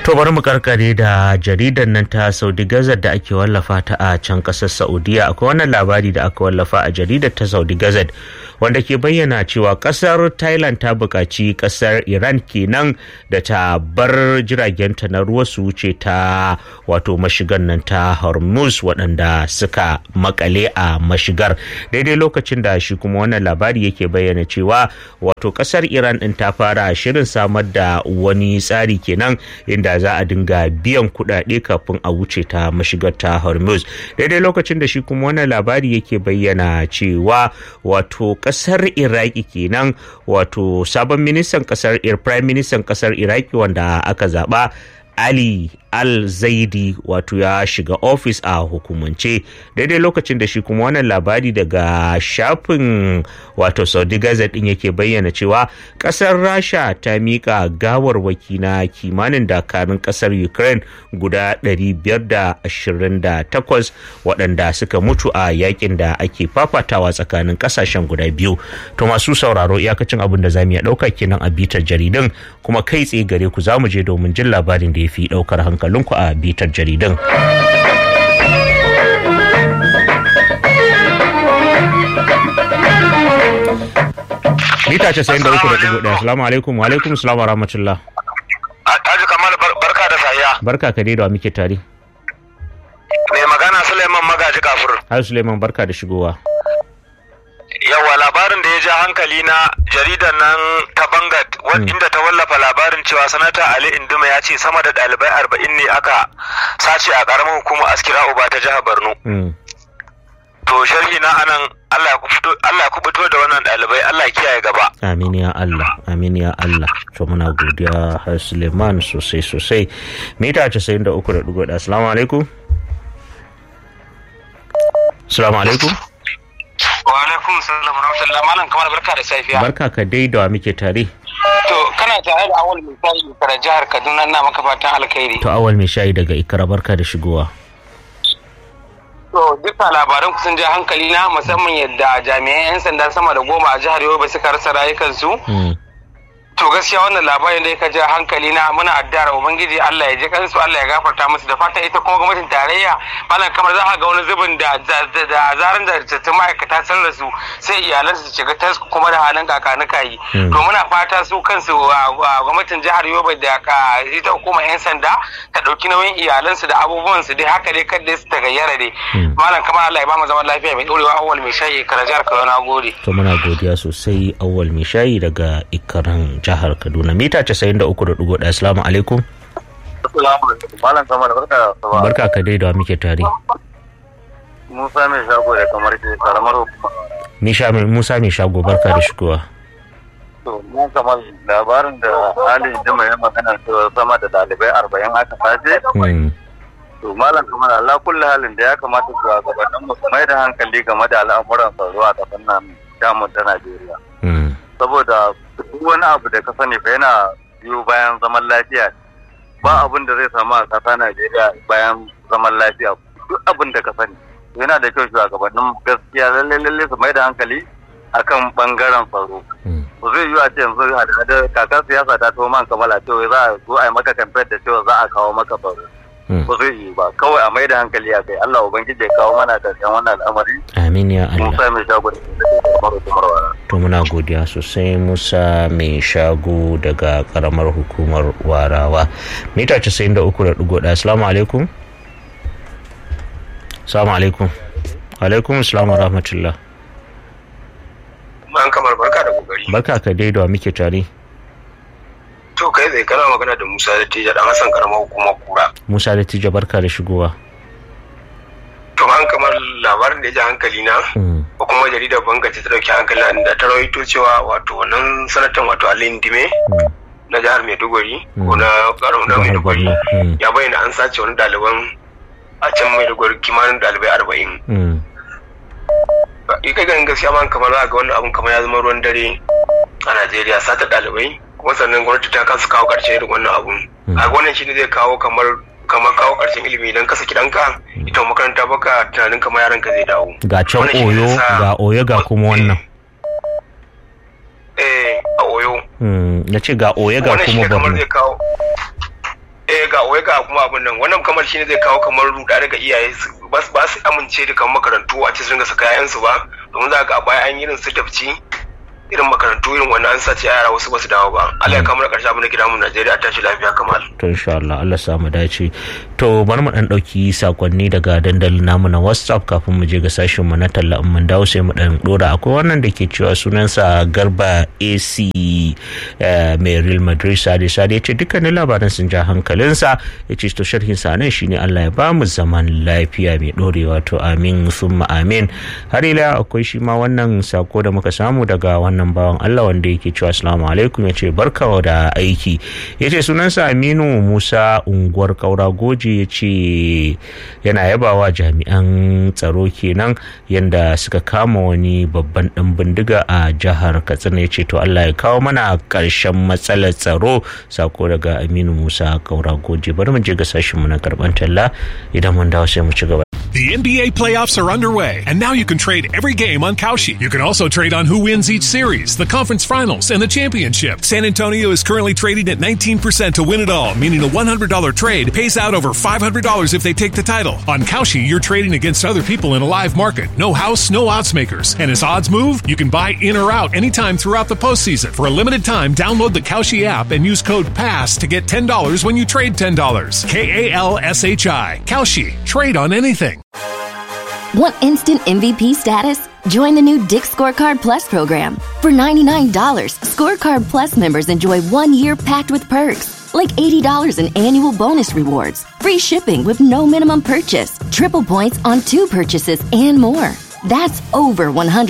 To bari mu karkare da jaridar nan ta Saudi Gazette da ake wallafa ta a can kasar Saudiya akwai wannan labari da aka wallafa a jaridar ta Saudi Gazette wanda ke bayyana cewa kasar Thailand ta buƙaci kasar Iran kenan da ta bar jiragenta na ruwa su wuce ta wato mashigar nan ta Hormuz waɗanda suka makale a mashigar daidai lokacin da shi kuma wannan labari yake bayyana cewa wato kasar Iran ɗin ta fara shirin samar da wani tsari kenan inda da za a dinga biyan kuɗaɗe kafin a wuce ta mashigar ta hormuz daidai lokacin da shi kuma wannan labari yake bayyana cewa wato ƙasar iraki kenan wato sabon ministan ƙasar prime ministan ƙasar iraki wanda aka zaɓa ali al-zaidi wato ya shiga ofis a hukumance daidai lokacin da shi kuma wannan labari daga shafin wato saudi gazette din yake bayyana cewa kasar rasha ta mika gawarwaki na kimanin dakarun kasar ukraine guda 528 waɗanda suka mutu a yakin da ake fafatawa tsakanin kasashen guda biyu to masu sauraro iyakacin abin da za mu iya ɗauka kenan a bitar jaridun kuma kai tsaye gare ku za mu je domin jin labarin da ya fi ɗaukar hankali hankalinku a bitar jaridan. Mita ce sayin da uku da ɗigo ɗaya. Salamu alaikum wa alaikum salamu wa rahmatullah. Taji Kamal barka da sayya. Barka ka dai da muke tare. Mai magana Suleiman Magaji Kafur. Har Suleiman barka da shigowa. yawa labarin da ya ja hankali na jaridar nan ta bangat inda ta wallafa labarin cewa sanata ali induma ya ce sama da ɗalibai arba'in ne aka sace a ƙaramin hukumar askira uba ta jihar borno to sharhi na anan Allah ya kubuto da wannan ɗalibai Allah ya kiyaye gaba amin ya Allah amin ya Allah to muna godiya har Suleiman sosai sosai mita 93.1 assalamu alaikum assalamu alaikum wa alaikum salam rahmatullah malam kamar barka da safiya barka ka dai da muke tare to kana tare da awal mai shayi daga jihar kaduna na maka fatan alkhairi to awal mai shayi daga ikara barka da shigowa to duka labaran kusan ja hankali na musamman yadda jami'an 'yan sanda sama da goma a jihar yobe suka rasa rayukansu to gaskiya wannan labarin da ya ja hankali na muna addu'ar ubangiji Allah ya ji kansu Allah ya gafarta musu da fatan ita kuma gwamnatin tarayya malam kamar za a ga wani zubin da da zaran da ta ma'aikata sun rasu sai iyalansu su shiga tas kuma da halin kakanuka yi to muna fata su kansu gwamnatin jihar Yobe da ka ita hukumar yan sanda ta dauki nauyin iyalansu da abubuwan su dai haka dai kada su tagayyara dai malam kamar Allah ya ba mu zaman lafiya mai dorewa awwal mai shayi kara jihar Kaduna gode to muna godiya sosai awwal mai shayi daga ikaran jihar Kaduna mita 93.1 Assalamu alaikum. Malam Samar barka da Barka ka dai da muke tare. Musa mai shago da kamar ke karamar hukuma. Musa mai shago barka da shigowa. To mu kamar labarin da Ali Jima ya magana cewa sama da dalibai arba'in aka sace. To malam kamar Allah kulli halin da ya kamata su gabanin mu mai da hankali game da al'amuran tsaro a ƙasar nan damun ta Najeriya. Saboda duk wani abu da ka sani fa yana biyo bayan zaman lafiya ba abin da zai samu a ƙasa Najeriya bayan zaman lafiya duk abin da ka sani yana da kyau shugabannin gaskiya lalle lalle su mai da hankali akan bangaren tsaro ba zai yi a ce yanzu da kakar siyasa ta to man kamala cewa za a zo a yi maka kamfen da cewa za a kawo maka tsaro ba zai yi ba kawai a mai da hankali a kai Allah ubangiji ya kawo mana karshen wannan al'amari amin ya Allah Musa mai shago da to muna godiya sosai Musa mai shago daga karamar hukumar warawa mita 93.1 assalamu alaikum assalamu alaikum alaikum assalamu rahmatullah man kamar barka da kokari barka ka dai da muke tare to kai zai kana magana da Musa da Tija dan Hassan karamar hukumar kura Musa da Tija barka da shigowa to an kamar labarin da ya ji hankali na ko kuma jaridar banga ta dauki hankali na da ta rawaito cewa wato wannan sanatan wato Alin Dime na jihar Maiduguri ko na karo na Maiduguri ya bayyana an sace wani ɗaliban a can Maiduguri kimanin ɗalibai arba'in. Ika ganin gaskiya man kamar za ga wannan abun kamar ya zama ruwan dare a Najeriya sata ɗalibai kuma sannan gwamnati ta kasa kawo ƙarshen irin wannan abun. A wannan shi ne zai kawo kamar kamar kawo ƙarshen ilimi idan ka saki ɗanka ita makaranta baka tunanin kamar yaran ka zai dawo. Ga can oyo ga oyo ga kuma wannan. Eh a oyo. Na ce ga oyo ga kuma Wannan shi ne kamar borno. zai kawo eh ga wai ga kuma abin nan wannan kamar shine zai kawo kamar ruda daga iyaye ba su amince da kamar makarantu a cikin su kayan su ba domin za ga a baya an yi irin su tafci irin makarantu irin wannan an sace yara wasu basu dawo ba Allah ya kamar karshe abin da gida mu Najeriya ta tashi lafiya kamar to insha Allah Allah samu dace to bari mu dan dauki sakonni daga dandalin namu na WhatsApp kafin mu je ga sashin mu na talla in mun dawo sai mu dan dora akwai wannan da ke cewa sunansa Garba AC mai Real Madrid Sade Sade ya ce dukkanin labaran sun ja hankalinsa ya ce to sharhin sa nan shine Allah ya ba mu zaman lafiya mai dorewa to amin summa amin har ila akwai shi ma wannan sako da muka samu daga wannan wannan bawan Allah wanda yake cewa assalamu alaikum ya ce barka da aiki ya ce sunansa Aminu Musa unguwar Kaura Goje ya ce yana yabawa jami'an tsaro kenan yadda suka kama wani babban ɗan bindiga a jihar Katsina ya ce to Allah ya kawo mana ƙarshen matsalar tsaro sako daga Aminu Musa Kaura Goje bari mu je ga sashinmu na karɓar talla idan mun dawo sai mu ci gaba. The NBA playoffs are underway, and now you can trade every game on Kalshi. You can also trade on who wins each series, the conference finals, and the championship. San Antonio is currently trading at 19% to win it all, meaning a $100 trade pays out over $500 if they take the title. On Kalshi, you're trading against other people in a live market. No house, no odds makers. And as odds move, you can buy in or out anytime throughout the postseason. For a limited time, download the Kalshi app and use code PASS to get $10 when you trade $10. K A L S H I. Kalshi. Trade on anything. Want instant MVP status? Join the new Dick Scorecard Plus program. For $99, Scorecard Plus members enjoy one year packed with perks, like $80 in annual bonus rewards, free shipping with no minimum purchase, triple points on two purchases, and more. That's over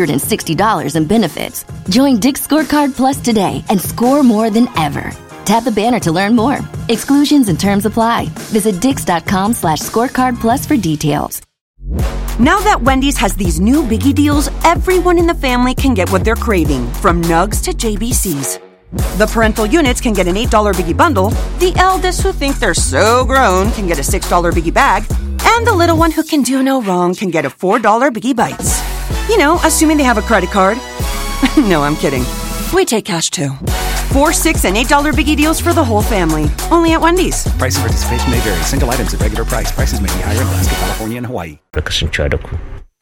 $160 in benefits. Join Dick Scorecard Plus today and score more than ever. Tap the banner to learn more. Exclusions and terms apply. Visit dix.com slash scorecard plus for details. Now that Wendy's has these new biggie deals, everyone in the family can get what they're craving, from nugs to JBCs. The parental units can get an $8 biggie bundle, the eldest who think they're so grown can get a $6 biggie bag, and the little one who can do no wrong can get a $4 biggie bites. You know, assuming they have a credit card. no, I'm kidding. We take cash too. Four, six, and eight dollar biggie deals for the whole family. Only at Wendy's. Price and participation may vary. Single items at regular price. Prices may be higher in Alaska, California, and Hawaii. Da kasancewa da ku.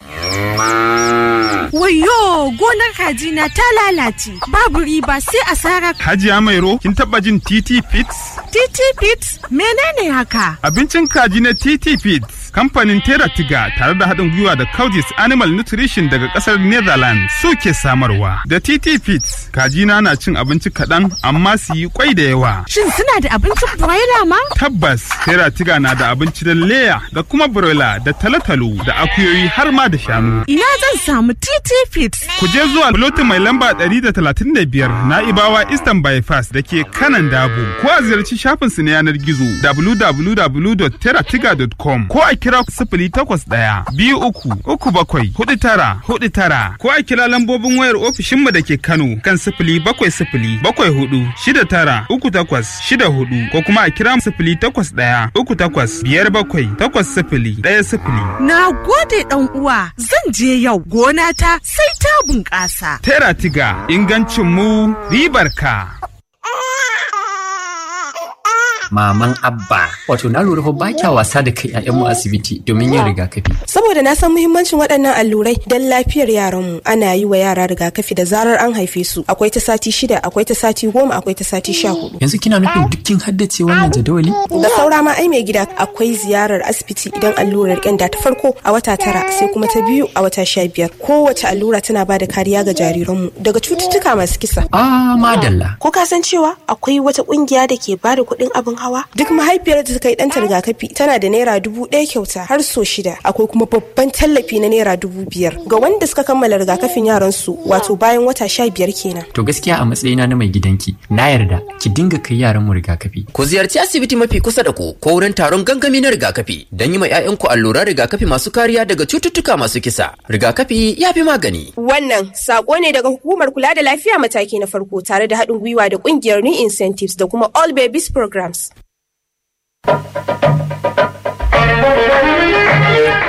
Wayo gonar kaji na ta lalace babu riba sai asara. Hajiya Mairo kin taba jin TT Fits? TT Fits menene haka? Abincin kaji na TT Fits kamfanin Tera Tiga tare da haɗin gwiwa da Coudis Animal Nutrition daga ƙasar Netherlands suke samarwa. Da TT Fits kaji na na cin abinci kaɗan amma su yi kwai da yawa. Shin suna da abincin broiler ma? Tabbas Tera Tiga na da abinci da leya da kuma broiler da talotalo da akuyoyi har ma da shanu. Ina zan samu TT Fits. Ku je zuwa lotin mai lamba 135 na Ibawa Eastern Bypass da ke kanan Dabo. Ko a ziyarci shafinsu na yanar gizo www.teratiga.com ko a kira sifili takwas ɗaya biyu uku uku bakwai hudu tara hudu tara ko a kira lambobin wayar ofishinmu da ke Kano kan sifili bakwai sifili bakwai hudu shida tara uku takwas shida hudu ko kuma a kira sifili takwas ɗaya uku takwas biyar bakwai takwas sifili ɗaya sifili. Na gode ɗan uwa zan je yau gona ta sai ta bunƙasa. Tera tiga ingancin mu ribar ka. maman abba wato na lura fa ba kya wasa da kai ƴaƴanmu asibiti domin yin rigakafi saboda na san muhimmancin waɗannan allurai don lafiyar yaranmu ana yi wa yara rigakafi da zarar an haife su akwai ta sati shida akwai ta sati goma akwai ta sati sha hudu yanzu kina nufin dukkin haddace wannan jadawali da saura ma ai mai gida akwai ziyarar asibiti idan allurar ƙyanda ta farko a wata tara sai kuma ta biyu a wata sha biyar kowace allura tana ba da kariya ga jariranmu daga cututtuka masu kisa ah madalla ko ka san cewa akwai wata ƙungiya da ke ba da kuɗin abin hawa duk mahaifiyar da ta kai ɗanta rigakafi tana da naira dubu ɗaya kyauta har so shida akwai kuma babban tallafi na naira dubu biyar ga wanda suka kammala rigakafin yaran su wato bayan wata sha biyar kenan to gaskiya a matsayina na mai gidanki na yarda ki dinga kai yaran mu rigakafi ku ziyarci asibiti mafi kusa da ku ko wurin taron gangami na rigakafi don yi ma 'ya'yanku alluran rigakafi masu kariya daga cututtuka masu kisa rigakafi ya fi magani wannan sako ne daga hukumar kula da lafiya mataki na farko tare da haɗin gwiwa da ƙungiyar new incentives da kuma all babies programs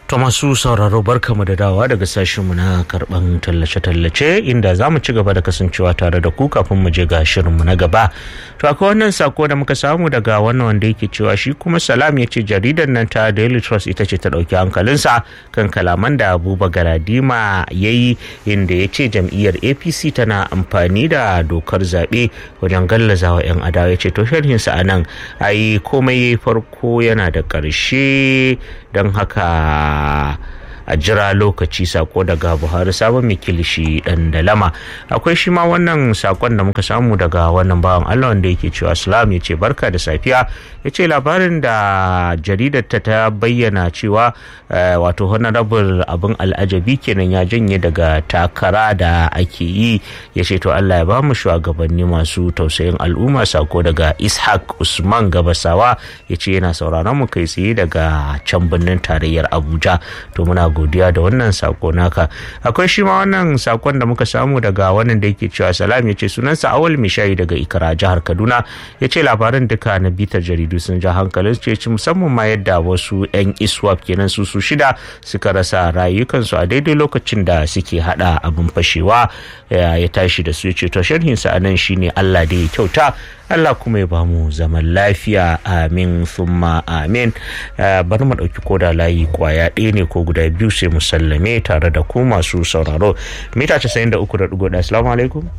To masu sauraro barkamu da dawa daga sashenmu na karban tallace-tallace inda za mu ci gaba da kasancewa tare da ku kafin mu je ga shirinmu na gaba. To akwai wannan sako da muka samu daga wannan wanda yake cewa shi kuma salam ya ce jaridar nan ta Daily Trust ita ce ta ɗauki hankalinsa kan kalaman da Abuba Galadima ya yi inda ya ce jam'iyyar APC tana amfani da dokar zaɓe wajen gallazawa 'yan adawa ya ce to sharhinsa a nan ai komai farko yana da ƙarshe don haka a jira lokaci sako daga buhari sabon mai kilishi dan dalama akwai shi ma wannan sakon da muka samu daga wannan bawan allah wanda yake cewa salam ya ce barka da safiya ya ce labarin da jaridar ta ta bayyana cewa wato honorable abin al'ajabi kenan ya janye daga takara da ake yi ya ce to allah ya ba mu shugabanni masu tausayin al'umma sako daga ishaq usman gabasawa ya ce yana sauraron mu kai tsaye daga can birnin tarayyar abuja to muna godiya da wannan sako naka akwai shi ma wannan sakon da muka samu daga wannan da yake cewa salam ya ce sunansa awal mishayi daga ikara jihar kaduna ya ce labaran duka na bitar jaridu sun ja hankalin ce musamman ma yadda wasu yan iswap kenan su su shida suka rasa rayukansu a daidai lokacin da suke hada abin fashewa ya tashi da su ya ce to sharhinsa a nan shine allah da ya kyauta Allah kuma ya bamu zaman lafiya amin summa amin bari mu ɗauki koda layi kwaya ɗaya ne ko guda biyu sai mu sallame tare da ku masu sauraro mita casa'in da uku da ɗigo ɗaya assalamu alaikum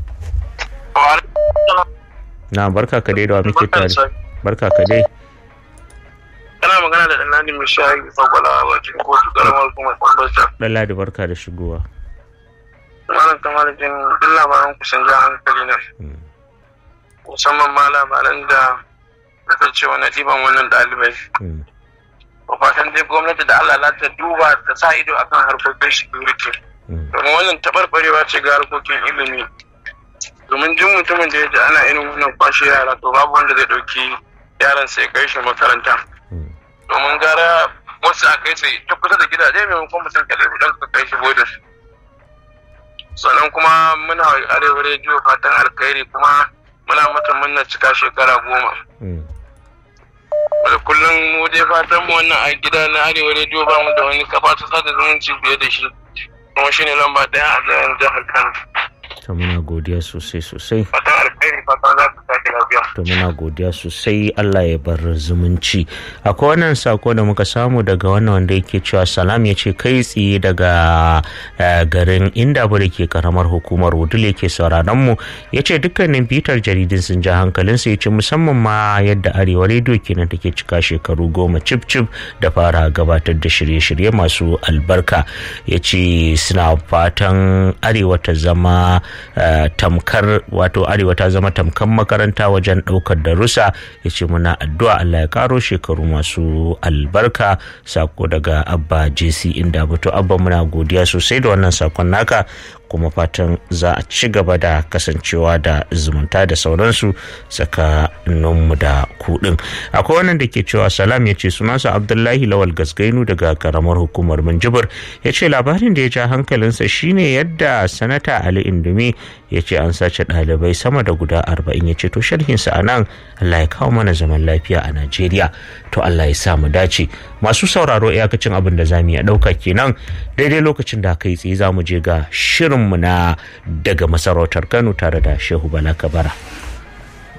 na barka ka dai da wa muke tare barka ka dai kana magana da ɗanladi mai shayi fagwala a bakin kotu karamar kuma kwambarta ɗanladi barka da shigowa malam kamar jin duk labaran kusan ja hankali na musamman ma labaran da aka ce wani ɗiban wannan ɗalibai. Ba fatan dai gwamnati da Allah ta duba ta sa ido akan harkokin security. Domin wannan taɓarɓarewa ce ga harkokin ilimi. Domin jin mutumin da ya ji ana irin wannan kwashe yara to babu wanda zai ɗauki yaran sai kai shi makaranta. Domin gara wasu a kai sai ta kusa da gidaje maimakon mutum kalli don ka kai shi bodin. Sannan kuma muna arewa rediyo fatan alkhairi kuma muna mata murnar cika shekara goma. Da kullum mu dai fatan mu wannan a gida na arewa rediyo ba mu da wani kafa ta sada zumunci fiye da shi. Kuma shi ne lamba ɗaya a jihar Kano. To muna godiya sosai sosai. Fatan alkhairi fatan za ku sake lafiya. To muna godiya sosai Allah ya bar zumunci. Akwai wannan sako da muka samu daga wannan wanda yake cewa salam ya ce kai tsaye daga garin inda da ke karamar hukumar wudul yake sauraron mu ya ce dukkanin bitar jaridun sun ja hankalinsa ya ce musamman ma yadda arewa rediyo kenan take cika shekaru goma cif cif da fara gabatar da shirye-shirye masu albarka ya ce suna fatan arewa ta zama tamkar wato arewa ta zama tamkar makaranta wajen ɗaukar darussa ya ce muna addu'a Allah ya karo shekaru masu albarka sako daga abba jc inda buto abba muna godiya sosai da wannan sakon naka kuma fatan za a ci gaba da kasancewa da zumunta da sauransu tsakaninmu da kuɗin akwai wannan da ke cewa salam ya ce sunansa abdullahi lawal gasgainu daga karamar hukumar minjibir ya ce labarin da ya ja hankalinsa shine yadda sanata ali indumi ya ce an sace ɗalibai sama da guda arba'in ya ce to sharhinsa a nan allah ya kawo mana zaman lafiya a najeriya to allah ya sa mu dace masu sauraro iyakacin abin da za mu iya ɗauka kenan daidai lokacin da kai tsaye za mu je ga shirinmu na daga masarautar kano tare da shehu bala kabara